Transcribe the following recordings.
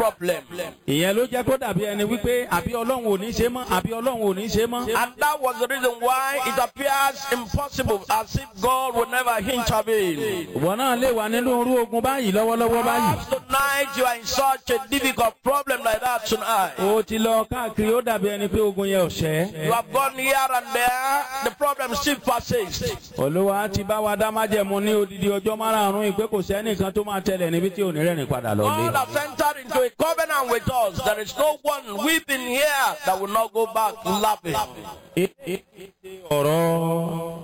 problem. ìyẹn ló jẹ́ kó dàbí ẹni wípé àbí ọlọ́run ò ní ṣe mọ́ àbí ọlọ́run ò ní ṣe mọ́. And that was the reason why it appears impossible as if God would never intervene. ìwọ náà lè wà nínú irú ogun báyìí lọ́wọ́lọ́wọ́ báyìí. Perhaps tonight you are in such a difficult problem like that tonight. o ti lọ káàkiri ó dàbí ẹni pé ogun yẹn ò ṣẹ́. You have gone here and there, the problem still persists. olúwa ti bá wa dá májẹ̀mú ní odidi ọjọ́ márààrún ìpè kò sẹ́nìkan tó máa tẹ̀lé níbi tí ò ní rẹ́rìn padà lọ lé. God has entered into a covenant with us. There is no one weeping here that will not go back laughing. ọ̀rọ̀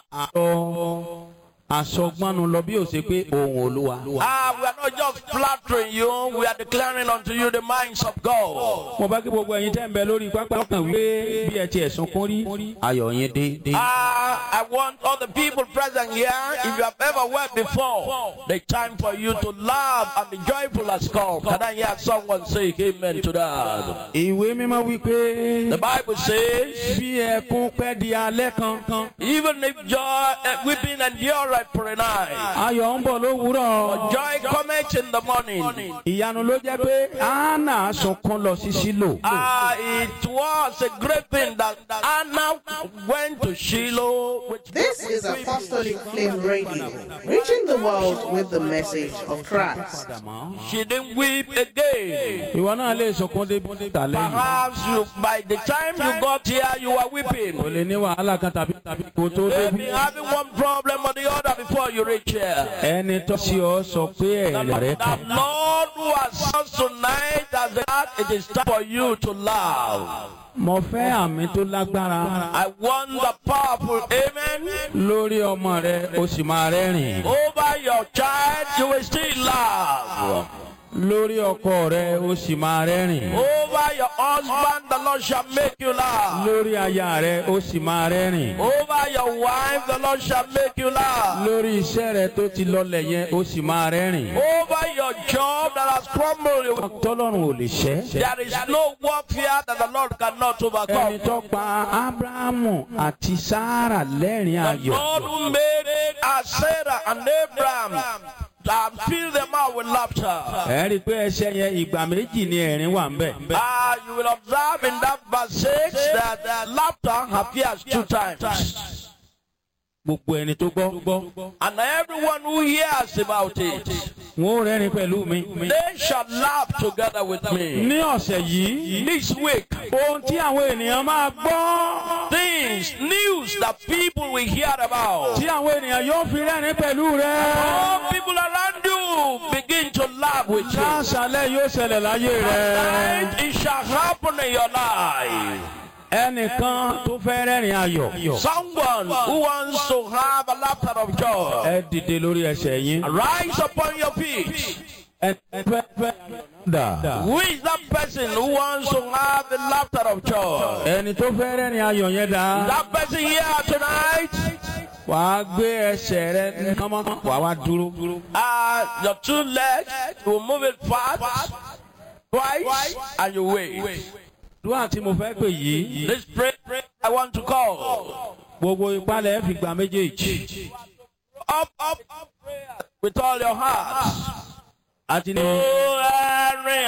àlọ́ àsọgbọ́nu lọ bí ó ṣe pé ohun olúwa. Ah, we are not just flattering you, we are declaring unto you the minds of God. mo bá kí gbogbo ẹ̀yin tẹ́ ń bẹ lórí pápá ọkàn wípé bí ẹ ti ẹ̀sùn kún rí ayọ̀ yín dé. dé. Ah, I want all the people present here, if you have ever wept before, the time for you to laugh and be joyful has come. Can I hear someone say amen to that? ìwé mímọ́ wípé The Bible says, bí ẹkún pẹ́ di alẹ́ kankan even if joy, uh, weeping endure for a night, ayọ̀ ń bọ̀ lówùúrọ̀. joy cometh in the morning. ìyanu ló jẹ́ pé anna sunkún lọ sí sílò. Ah, it was a great thing that Anna went to Shiloh with This is Apostolic Flame Radio, reaching the world with the message of Christ. she didn't weep again. ìwọ náà lè sunkún débi tàlẹ́ yìí. Perhaps you, by the time you got here, you were o weeping. lè ní wàhálà kan tàbí tàbí kò tó Maybe débi. having one problem or the other before you reach here. ẹni tó sí ọ sọ pé ẹ̀rẹ̀ rẹ The kàn. Lord who has us tonight has that it is time for you to laugh. mo fẹ́ àmì tó lágbára I want the powerful amen. lórí ọmọ rẹ o sì máa rẹ́rìn. Over your child, you will still laugh. lórí ọkọ rẹ o sì máa rẹ́rìn. Over your husband, the Lord shall make you laugh. lórí aya rẹ o sì máa rẹ́rìn. Over your wife, the Lord shall make you laugh. lórí iṣẹ́ rẹ tó ti lọlẹ̀ yẹn o sì máa rẹ́rìn. Over your job that has crumbled, tọ́lọ́run ò lè ṣẹ́. there is no warfare that the Lord cannot ẹni overcome. tó pa abrahamu àti sara lẹ́rìn The ayọ̀. Lord who made as Sarah and Abraham and filled them out with laughter. ẹ rí i pé ẹsẹ̀ yẹn ìgbà méjì ni ẹ̀rín wà ń bẹ̀. Ah, you will observe in that verse 6 that uh, laughter appears two times. gbogbo ẹni tó gbọ́. And everyone who hears about it, wọn ò rẹ́rìn pẹ̀lú mi. they shall laugh together with me. ní ọ̀sẹ̀ yìí This week, ohun tí àwọn ènìyàn máa gbọ́. things, news that people will hear about. tí àwọn ènìyàn yóò fi rẹ́rìn pẹ̀lú rẹ. All people around you begin to laugh with you. láṣálẹ̀ yóò ṣẹlẹ̀ láyé rẹ. And it shall happen in your life. ẹnìkan tó fẹ́ rẹ́rìn ayọ̀. Someone who wants to have a laughter of joy, ẹ dìde lórí ẹsẹ̀ yín. rise upon your feet. ẹ fẹ́ fẹ́ dà. Who is that person who wants to have the laughter of joy? ẹni tó fẹ́ rẹ́rìn ayọ̀ yẹn dà. That person here tonight, wàá gbé ẹsẹ̀ rẹ kánmọ́ wàá wá dúró. uh, your two legs, you will move it fast, twice, and you wait. dúwà tí mo fẹ́ pè yìí. This prayer I want to call. gbogbo ìpalẹ̀ fi gbà méjèèjì. Up, up, up, prayer with all your heart. àti ní. Oh, Henry,